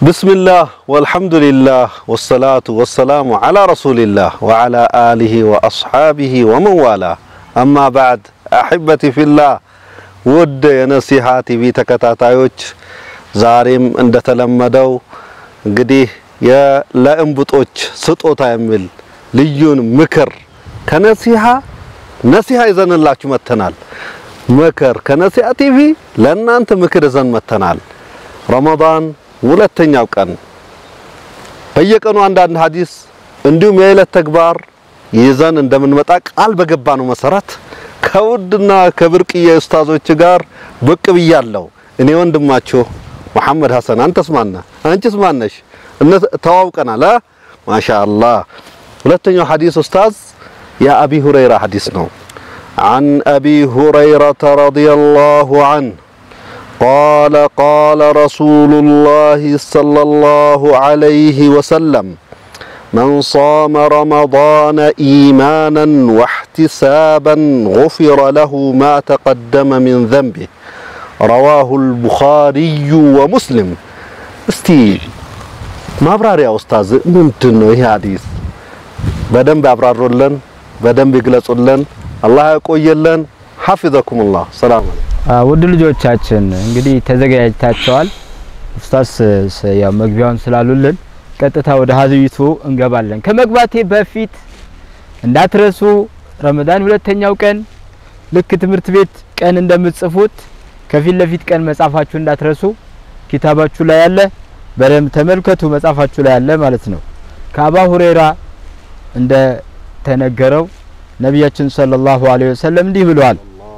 ብስሚላህ ወልሐምዱሊላህ ወሰላቱ ወሰላሙ ዓላ ረሱሊላህ ወዓላ አሊሂ ወአስሓቢሂ ወመንዋላ አማ ባዕድ አሕበቲ ፊላህ ውድ የነሲሃ ቲቪ ተከታታዮች ዛሬም እንደተለመደው እንግዲህ ለእንቡጦች ስጦታ የሚል ልዩን ምክር ከነሲሃ ነሲሃ ይዘንላችሁ መጥተናል። ምክር ከነሲሃ ቲቪ ለእናንተ ምክር ይዘን መጥተናል። ረመዳን ሁለተኛው ቀን በየቀኑ አንዳንድ ሐዲስ እንዲሁም የዕለት ተግባር ይዘን እንደምንመጣ ቃል በገባነው መሰረት ከውድና ከብርቅዬ ኡስታዞች ጋር ብቅ ብያለሁ። እኔ ወንድማችሁ መሐመድ ሐሰን፣ አንተስ ማነህ? አንቺስ ማነሽ? ተዋውቀናል። ማሻአላህ። ሁለተኛው ሐዲስ ኡስታዝ የአቢ ሁረይራ ሐዲስ ነው። عن أبي هريرة رضي الله عنه قال قال رسول الله صلى الله عليه وسلم من صام رمضان إيمانا واحتسابا غفر له ما تقدم من ذنبه رواه البخاري ومسلم እስቲ ማብራሪያ ኡስታዝ ምንድን ነው ይሄ ሐዲስ? በደንብ ያብራሩልን፣ በደንብ ይግለጹልን። አላህ ያቆየልን። ሐፊዘኩሙላህ። ሰላም አለይኩም። ውድ ልጆቻችን እንግዲህ ተዘጋጅታችኋል። ኡስታዝ ያው መግቢያውን ስላሉልን ቀጥታ ወደ ሀዲሱ እንገባለን። ከመግባቴ በፊት እንዳትረሱ ረመዳን ሁለተኛው ቀን ልክ ትምህርት ቤት ቀን እንደምትጽፉት ከፊት ለፊት ቀን መጻፋችሁ እንዳትረሱ። ኪታባችሁ ላይ ያለ በደንብ ተመልከቱ። መጻፋችሁ ላይ ያለ ማለት ነው። ከአባ ሁሬራ እንደ ተነገረው ነቢያችን ሰለላሁ ዐለይሂ ወሰለም እንዲህ ብለዋል።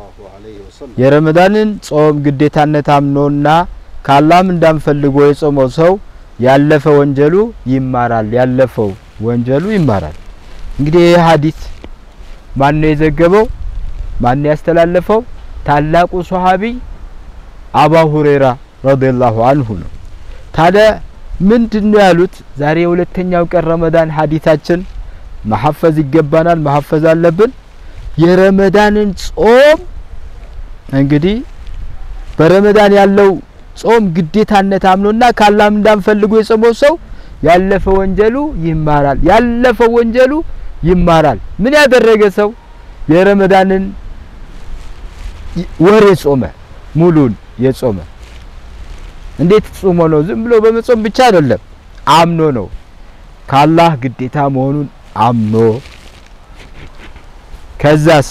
የረመዳንን ጾም ግዴታነት አምኖና ከአላህም እንዳንፈልጎ የጾመው ሰው ያለፈ ወንጀሉ ይማራል። ያለፈው ወንጀሉ ይማራል። እንግዲህ ይህ ሐዲስ ማን ነው የዘገበው? ማን ነው ያስተላለፈው? ታላቁ ሷሃቢ አባ ሁሬራ ረዲየላሁ አንሁ ነው። ታዲያ ምንድነው ያሉት? ዛሬ የሁለተኛው ቀን ረመዳን ሐዲታችን መሐፈዝ ይገባናል፣ መሐፈዝ አለብን። የረመዳንን ጾም እንግዲህ በረመዳን ያለው ጾም ግዴታነት አምኖና ካላም እንዳንፈልጎ የጾመው ሰው ያለፈ ወንጀሉ ይማራል። ያለፈ ወንጀሉ ይማራል። ምን ያደረገ ሰው የረመዳንን ወር የጾመ ሙሉን የጾመ እንዴት ጾሞ ነው? ዝም ብሎ በመጾም ብቻ አይደለም፣ አምኖ ነው። ካላህ ግዴታ መሆኑን አምኖ ከዛስ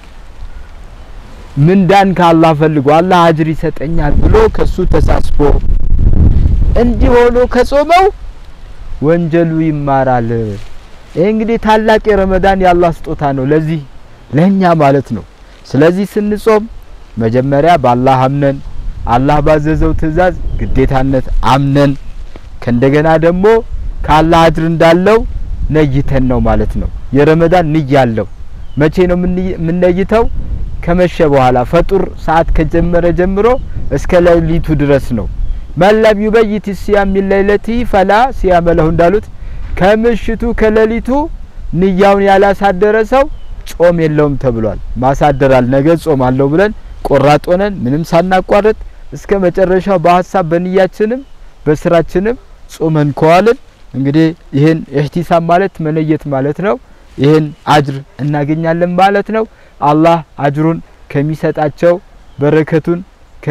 ምንዳን ካላህ ፈልጎ አላህ አጅር ይሰጠኛል ብሎ ከሱ ተሳስቦ እንዲህ ሆኖ ከጾመው ወንጀሉ ይማራል። ይሄ እንግዲህ ታላቅ የረመዳን የአላህ ስጦታ ነው ለዚህ ለኛ ማለት ነው። ስለዚህ ስንጾም መጀመሪያ በአላህ አምነን አላህ ባዘዘው ትእዛዝ ግዴታነት አምነን ከእንደገና ደግሞ ከአላህ አጅር እንዳለው ነይተን ነው ማለት ነው። የረመዳን ንያ አለው። መቼ ነው የምንነይተው? ከመሸ በኋላ ፈጡር ሰዓት ከጀመረ ጀምሮ እስከ ሌሊቱ ድረስ ነው። መለም ዩበይት ሲያም ሚን ለይለቲ ፈላ ሲያመ ለሁ እንዳሉት ከምሽቱ ከሌሊቱ ንያውን ያላሳደረ ሰው ጾም የለውም ተብሏል። ማሳደራል ነገ ጾም አለው ብለን ቆራጥ ሆነን ምንም ሳናቋርጥ እስከ መጨረሻው በሀሳብ በንያችንም በስራችንም ጾመን ከዋልን እንግዲህ ይህን ኢህቲሳብ ማለት መነየት ማለት ነው። ይህን አጅር እናገኛለን ማለት ነው። አላህ አጅሩን ከሚሰጣቸው በረከቱን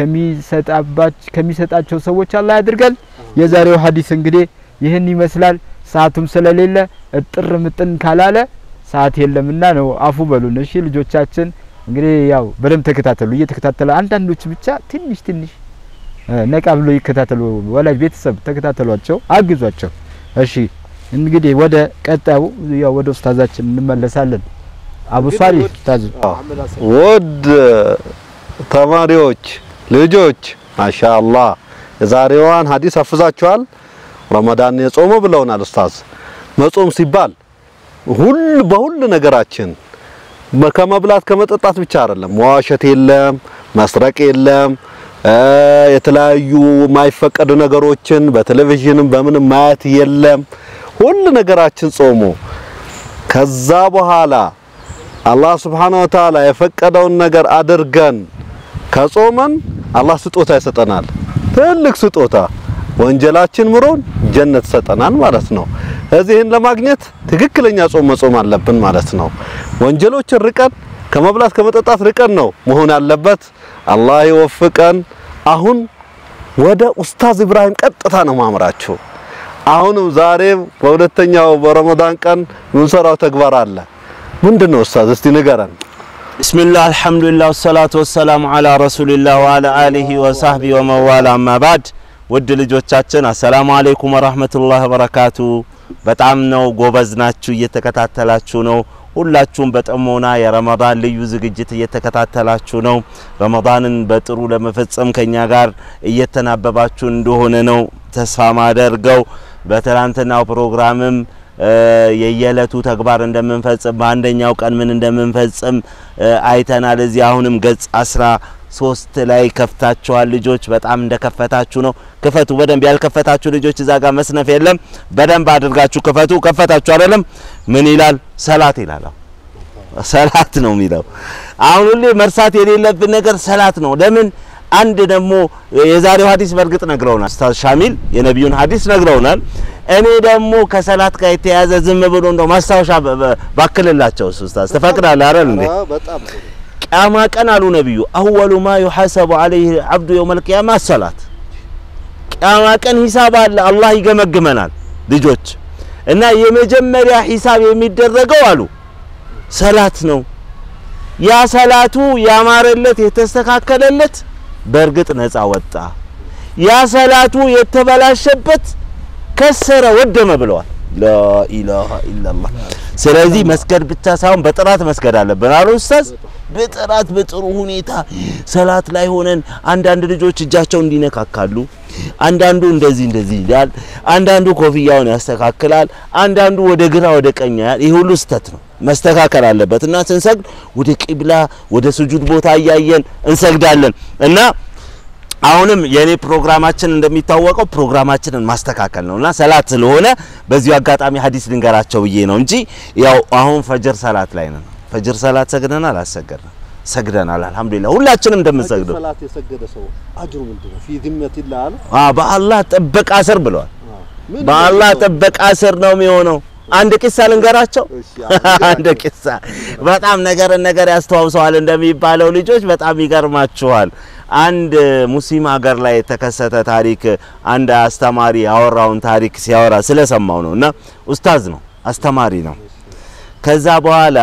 ከሚሰጣቸው ሰዎች አላህ ያድርገን። የዛሬው ሀዲስ እንግዲህ ይህን ይመስላል። ሰዓቱም ስለሌለ እጥር ምጥን ካላለ ሰዓት የለምና ነው አፉ በሉን። እሺ ልጆቻችን እንግዲህ ያው በደንብ ተከታተሉ። እየተከታተለ አንዳንዶች ብቻ ትንሽ ትንሽ ነቃ ብሎ ይከታተሉ። ወላጅ ቤተሰብ ተከታተሏቸው፣ አግዟቸው። እሺ እንግዲህ ወደ ቀጣዩ ያው ወደ ኡስታዛችን እንመለሳለን። አቡ ሷሊህ ኡስታዝ ውድ ተማሪዎች ልጆች፣ ማሻአላህ የዛሬዋን ሐዲስ አፍዛችኋል። ረመዳን የጾሙ ብለውናል ኡስታዝ። መጾም ሲባል ሁሉ በሁሉ ነገራችን ከመብላት ከመጠጣት ብቻ አይደለም። መዋሸት የለም፣ መስረቅ የለም፣ የተለያዩ የማይፈቀዱ ነገሮችን በቴሌቪዥንም በምንም ማየት የለም። ሁሉ ነገራችን ጾሙ ከዛ በኋላ አላህ Subhanahu Wa Ta'ala የፈቀደውን ነገር አድርገን ከጾመን አላህ ስጦታ ይሰጠናል። ትልቅ ስጦታ ወንጀላችን ምሮን ጀነት ሰጠናል ማለት ነው። እዚህን ለማግኘት ትክክለኛ ጾም መጾም አለብን ማለት ነው። ወንጀሎችን ርቀን ከመብላት ከመጠጣት ርቀን ነው መሆን ያለበት። አላህ ይወፍቀን። አሁን ወደ ኡስታዝ ኢብራሂም ቀጥታ ነው ማምራችሁ። አሁንም ዛሬ በሁለተኛው በረመዳን ቀን የምንሰራው ተግባር አለ። ምንድን ነው ኡስታዝ? እስቲ ንገረን። ቢስሚላህ አልሐምዱሊላህ ወሰላቱ ወሰላሙ አላ ረሱሊላህ ወአላ አሊሂ ወሳህቢ ወመዋላ አማ ባድ። ውድ ልጆቻችን አሰላሙ አለይኩም ወራህመቱላህ ወበረካቱ። በጣም ነው ጎበዝ ናችሁ፣ እየተከታተላችሁ ነው። ሁላችሁም በጥሞና የረመዳን ልዩ ዝግጅት እየተከታተላችሁ ነው። ረመዳንን በጥሩ ለመፈጸም ከኛ ጋር እየተናበባችሁ እንደሆነ ነው ተስፋ ማደርገው። በትላንትናው ፕሮግራምም የየዕለቱ ተግባር እንደምንፈጽም በአንደኛው ቀን ምን እንደምንፈጽም አይተናል። እዚህ አሁንም ገጽ አስራ ሶስት ላይ ከፍታችኋል። ልጆች በጣም እንደከፈታችሁ ነው። ክፈቱ በደንብ ያልከፈታችሁ ልጆች እዛ ጋር መስነፍ የለም። በደንብ አድርጋችሁ ክፈቱ። ከፈታችሁ አይደለም ምን ይላል? ሰላት ይላል። ሰላት ነው የሚለው። አሁን ሁሌ መርሳት የሌለብን ነገር ሰላት ነው። ለምን አንድ ደግሞ የዛሬው ሀዲስ በእርግጥ ነግረውናል። ኡስታዝ ሻሚል የነቢዩን ሀዲስ ነግረውናል። እኔ ደግሞ ከሰላት ጋር የተያዘ ዝም ብሎ እንደው ማስታወሻ ባክልላቸው ኡስታዝ ትፈቅዳለህ አይደል እንዴ? ቅያማ ቀን አሉ ነቢዩ አወሉ ማ ዩሐሰቡ ዐለይሂ አብዱ የውመል ቂያማ ሰላት። ቅያማ ቀን ሂሳብ አለ፣ አላህ ይገመግመናል ልጆች እና የመጀመሪያ ሂሳብ የሚደረገው አሉ ሰላት ነው። ያ ሰላቱ ያማረለት የተስተካከለለት በእርግጥ ነፃ ወጣ። ያ ሰላቱ የተበላሸበት ከሰረ ወደመ ብለዋል። ላኢላሃ ኢላላህ። ስለዚህ መስገድ ብቻ ሳይሆን በጥራት መስገድ አለብን አሉ ኡስታዝ። በጥራት በጥሩ ሁኔታ ሰላት ላይ ሆነን አንዳንድ ልጆች እጃቸው እንዲነካካሉ፣ አንዳንዱ እንደዚህ እንደዚህ ይላል፣ አንዳንዱ ኮፍያውን ያስተካክላል፣ አንዳንዱ ወደ ግራ ወደ ቀኝ ያያል። ይህ ሁሉ ስተት ነው፣ መስተካከል አለበት እና ስንሰግድ ወደ ቂብላ ወደ ስጁድ ቦታ እያየን እንሰግዳለን እና አሁንም የኔ ፕሮግራማችን እንደሚታወቀው ፕሮግራማችንን ማስተካከል ነውና ሰላት ስለሆነ በዚሁ አጋጣሚ ሀዲስ ልንገራቸው ብዬ ነው እንጂ ያው አሁን ፈጅር ሰላት ላይ ነን። ፈጅር ሰላት ሰግደናል አልሰገድንም? ሰግደናል። አልሐምዱሊላህ ሁላችንም እንደምንሰግደው ሰላት የሰገደ ሰው አጅሩ ምንድነው? ፊ ዚመቲላህ አለ አ በአላህ ጥበቃ ስር ብለዋል። በአላህ ጥበቃ ስር ነው የሚሆነው። አንድ ቂሳ ልንገራቸው። አንድ ቂሳ በጣም ነገርን ነገር ያስተዋውሰዋል እንደሚባለው ልጆች በጣም ይገርማችኋል። አንድ ሙስሊም ሀገር ላይ የተከሰተ ታሪክ አንድ አስተማሪ ያወራውን ታሪክ ሲያወራ ስለሰማው ነው እና ኡስታዝ ነው አስተማሪ ነው። ከዛ በኋላ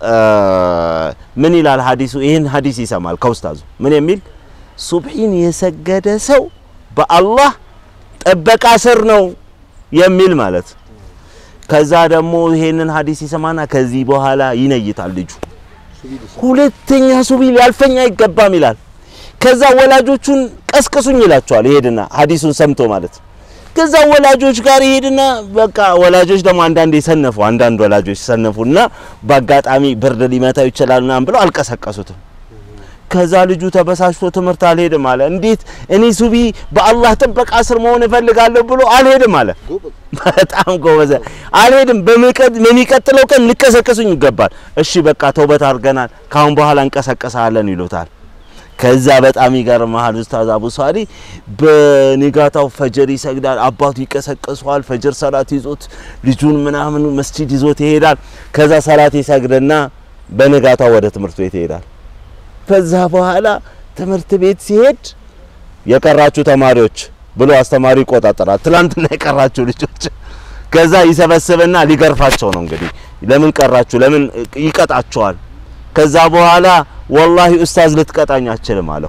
ምን ይላል ሀዲሱ? ይህን ሀዲስ ይሰማል ከኡስታዙ ምን የሚል ሱብሒን የሰገደ ሰው በአላህ ጥበቃ ስር ነው የሚል ማለት ከዛ ደግሞ ይሄንን ሀዲስ ይሰማና ከዚህ በኋላ ይነይታል ልጁ። ሁለተኛ ሱቢ ሊያልፈኝ አይገባም ይላል። ከዛ ወላጆቹን ቀስቅሱኝ ይላቸዋል። ይሄድና ሀዲሱን ሰምቶ ማለት ከዛ ወላጆች ጋር ይሄድና በቃ ወላጆች ደግሞ አንዳንድ የሰነፉ አንዳንድ ወላጆች ሰነፉና በአጋጣሚ ብርድ ሊመታው ይችላል ምናምን ብለው አልቀሰቀሱትም። ከዛ ልጁ ተበሳጭቶ ትምህርት አልሄድም አለ። እንዴት እኔ ሱቢ በአላህ ጥበቃ ስር መሆን እፈልጋለሁ ብሎ አልሄድም አለ። በጣም ጎበዘ። አልሄድም፣ በሚቀጥለው ቀን ልቀሰቅሱኝ ይገባል። እሺ በቃ ተውበት አድርገናል፣ ካሁን በኋላ እንቀሰቀሳለን ይሉታል። ከዛ በጣም ይገርምሃል ኡስታዝ አቡ ሳሊ በንጋታው ፈጀር ይሰግዳል። አባቱ ይቀሰቅሰዋል። ፈጀር ሰላት ይዞት ልጁን ምናምን መስጂድ ይዞት ይሄዳል። ከዛ ሰላት ይሰግድና በንጋታው ወደ ትምህርት ቤት ይሄዳል። ከዛ በኋላ ትምህርት ቤት ሲሄድ የቀራችሁ ተማሪዎች ብሎ አስተማሪ ይቆጣጠራል። ትላንትና የቀራችሁ ልጆች ከዛ ይሰበስብና ሊገርፋቸው ነው እንግዲህ ለምን ቀራችሁ ለምን ይቀጣቸዋል። ከዛ በኋላ ወላሂ ኡስታዝ ልትቀጣኝ አችልም አለው።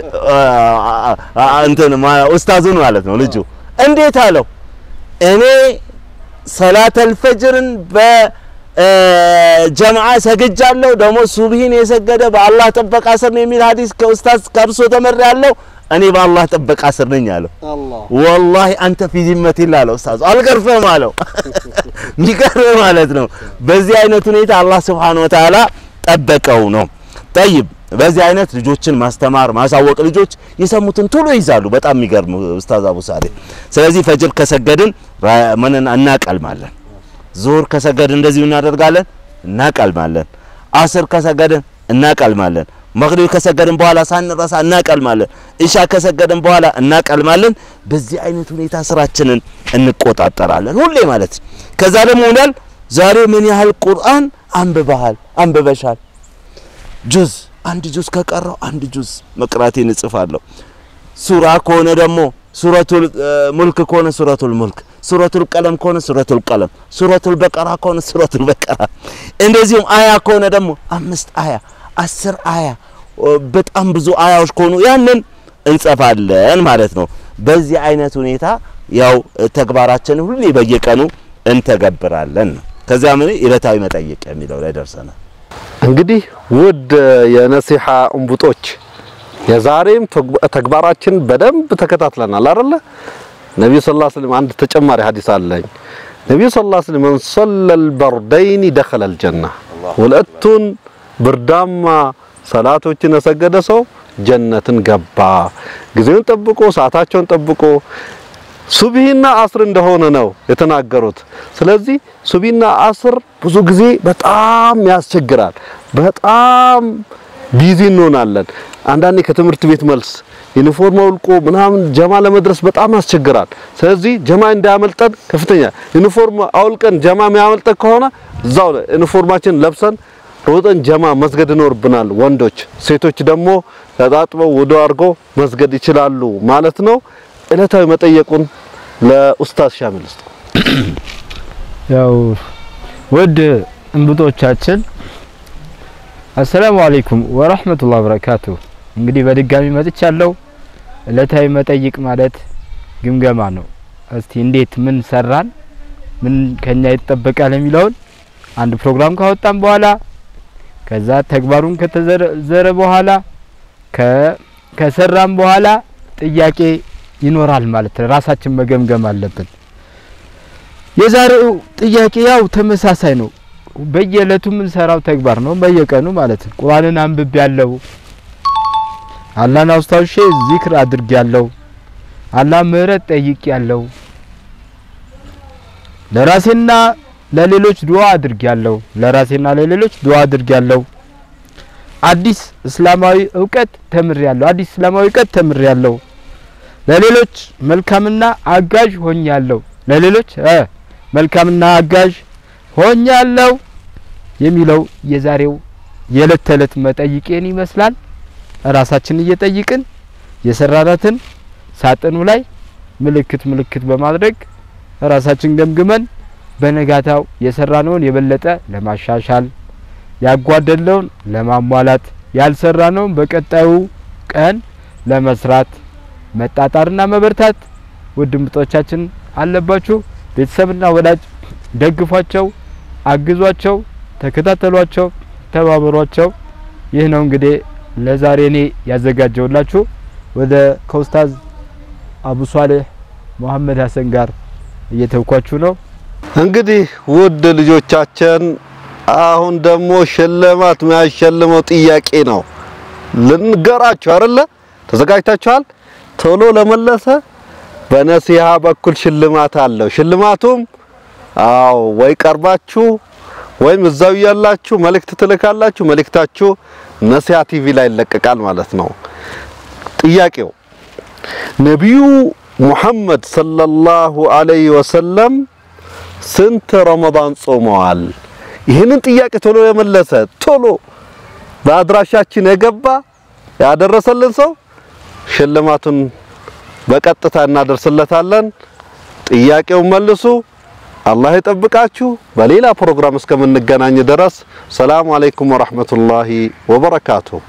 እንትን ኡስታዙን ማለት ነው ልጁ። እንዴት አለው? እኔ ሰላተል ፈጅርን በጀምዓ ሰግጃለሁ፣ ደግሞ ሱብሂን የሰገደ በአላህ ጥበቃ ስር ነው የሚል ሀዲስ ከኡስታዝ ከእርሶ ተመሪያለሁ። እኔ በአላህ ጥበቃ ስር ነኝ አለው። ወላሂ አንተ ፊ ዚመቲላህ አለው ኡስታዙ። አልገርፍህም አለው። ሚገርም ማለት ነው። በዚህ አይነት ሁኔታ አላህ ሱብሓነሁ ወተዓላ ጠበቀው ነው። ጠይብ በዚህ አይነት ልጆችን ማስተማር ማሳወቅ፣ ልጆች የሰሙትን ቶሎ ይዛሉ። በጣም የሚገርም ኡስታዝ አቡ ሳሌ። ስለዚህ ፈጅር ከሰገድን ምንን እናቀልማለን፣ ዙሁር ከሰገድን እንደዚሁ እናደርጋለን፣ እናቀልማለን፣ አስር ከሰገድን እናቀልማለን፣ መግሪብ ከሰገድን በኋላ ሳንረሳ እናቀልማለን። ኢሻ ከሰገድን በኋላ እናቀልማለን። በዚህ አይነት ሁኔታ ስራችንን እንቆጣጠራለን ሁሌ ማለት ነው። ከዛ ደግሞ ይላል ዛሬ ምን ያህል ቁርአን አንብበሃል አንብበሻል? ጁዝ አንድ ጁዝ ከቀረው አንድ ጁዝ መቅራቴን እጽፋለሁ። ሱራ ከሆነ ደግሞ ሱረቱል ሙልክ ከሆነ ሱረቱል ሙልክ፣ ሱረቱል ቀለም ከሆነ ሱረቱል ቀለም፣ ሱረቱል በቀራ ከሆነ ሱረቱል በቀራ፣ እንደዚሁም አያ ከሆነ ደግሞ አምስት አያ አስር አያ በጣም ብዙ አያዎች ከሆኑ ያንን እንጸፋለን ማለት ነው። በዚህ አይነት ሁኔታ ያው ተግባራችን ሁሌ በየቀኑ እንተገብራለን ነው። ከዚያ ምን ዕለታዊ መጠይቅ የሚለው ላይ ደርሰናል። እንግዲህ ውድ የነሲሐ እንቡጦች የዛሬም ተግባራችን በደንብ ተከታትለናል አይደለ? ነብዩ ሰለላሁ ዐለይሂ ወሰለም አንድ ተጨማሪ ሐዲስ አለኝ። ነብዩ ሰለላሁ ዐለይሂ ወሰለም መን ሰለል በርደይን ደኸለል ጀና፣ ሁለቱን ብርዳማ ሰላቶችን የሰገደ ሰው ጀነትን ገባ። ጊዜውን ጠብቆ ሰዓታቸውን ጠብቆ ሱብሂና አስር እንደሆነ ነው የተናገሩት። ስለዚህ ሱብሂና አስር ብዙ ጊዜ በጣም ያስቸግራል። በጣም ቢዚ እንሆናለን። አንዳንዴ ከትምህርት ቤት መልስ ዩኒፎርም አውልቆ ምናምን ጀማ ለመድረስ በጣም ያስቸግራል። ስለዚህ ጀማ እንዳያመልጠን ከፍተኛ ዩኒፎርም አውልቀን ጀማ የሚያመልጠን ከሆነ እዛው ዩኒፎርማችን ለብሰን ሮጠን ጀማ መስገድ ይኖርብናል። ወንዶች፣ ሴቶች ደግሞ ተጣጥበው ውዱ አድርጎ መስገድ ይችላሉ ማለት ነው። ዕለታዊ መጠየቁን ለኡስታዝ ሻሚል ውስጥ ያው ውድ እንብጦቻችን አሰላሙ አለይኩም ወራህመቱላሂ ወበረካቱ። እንግዲህ በድጋሚ መጥቻለሁ። ዕለታዊ መጠይቅ ማለት ግምገማ ነው። እስቲ እንዴት ምን ሰራን፣ ምን ከኛ ይጠበቃል የሚለውን አንድ ፕሮግራም ካወጣን በኋላ ከዛ ተግባሩን ከተዘረ በኋላ ከሰራን በኋላ ጥያቄ ይኖራል ማለት ነው። ራሳችን መገምገም አለብን። የዛሬው ጥያቄ ያው ተመሳሳይ ነው። በየእለቱ የምንሰራው ተግባር ነው፣ በየቀኑ ማለት ነው። ቁርአንን አንብቤ ያለው አላህን አስታውሼ ዚክር አድርጌ ያለው አላህ ምህረት ጠይቄ ያለው ለራሴና ለሌሎች ዱዓ አድርጌ ያለው ለራሴና ለሌሎች ዱዓ አድርጌ ያለው አዲስ እስላማዊ እውቀት ተምሬ ያለው አዲስ እስላማዊ እውቀት ተምሬ ያለው ለሌሎች መልካምና አጋዥ ሆኛለሁ ለሌሎች እ መልካምና አጋዥ ሆኛለሁ የሚለው የዛሬው የዕለት ተዕለት መጠይቄን ይመስላል። ራሳችን እየጠይቅን የሰራናትን ሳጥኑ ላይ ምልክት ምልክት በማድረግ ራሳችን ገምግመን በነጋታው የሰራነውን የበለጠ ለማሻሻል ያጓደለውን ለማሟላት ያልሰራነውን በቀጣዩ ቀን ለመስራት መጣጣርና መበርታት ውድ ምጦቻችን አለባችሁ። ቤተሰብና ወዳጅ ደግፏቸው፣ አግዟቸው፣ ተከታተሏቸው፣ ተባበሯቸው። ይህ ነው እንግዲህ ለዛሬ እኔ ያዘጋጀውላችሁ። ወደ ከኡስታዝ አቡ ሷሌህ መሐመድ ሀሰን ጋር እየተውኳችሁ ነው። እንግዲህ ውድ ልጆቻችን አሁን ደግሞ ሽልማት የሚያሸልመው ጥያቄ ነው ልንገራችሁ አይደለ? ተዘጋጅታችኋል? ቶሎ ለመለሰ በነሲሃ በኩል ሽልማት አለው። ሽልማቱም አዎ ወይ ቀርባችሁ ወይም እዛው ያላችሁ መልእክት ትልካላችሁ። መልእክታችሁ ነሲሃ ቲቪ ላይ ይለቀቃል ማለት ነው። ጥያቄው ነቢዩ ሙሐመድ ሰለላሁ ዐለይሂ ወሰለም ስንት ረመዳን ጾመዋል? ይህንን ጥያቄ ቶሎ የመለሰ ቶሎ በአድራሻችን የገባ ያደረሰልን ሰው ሽልማቱን በቀጥታ እናደርስለታለን። ጥያቄውን መልሱ። አላህ ይጠብቃችሁ። በሌላ ፕሮግራም እስከምንገናኝ ድረስ ሰላም አለይኩም ወራህመቱላሂ ወበረካቱ።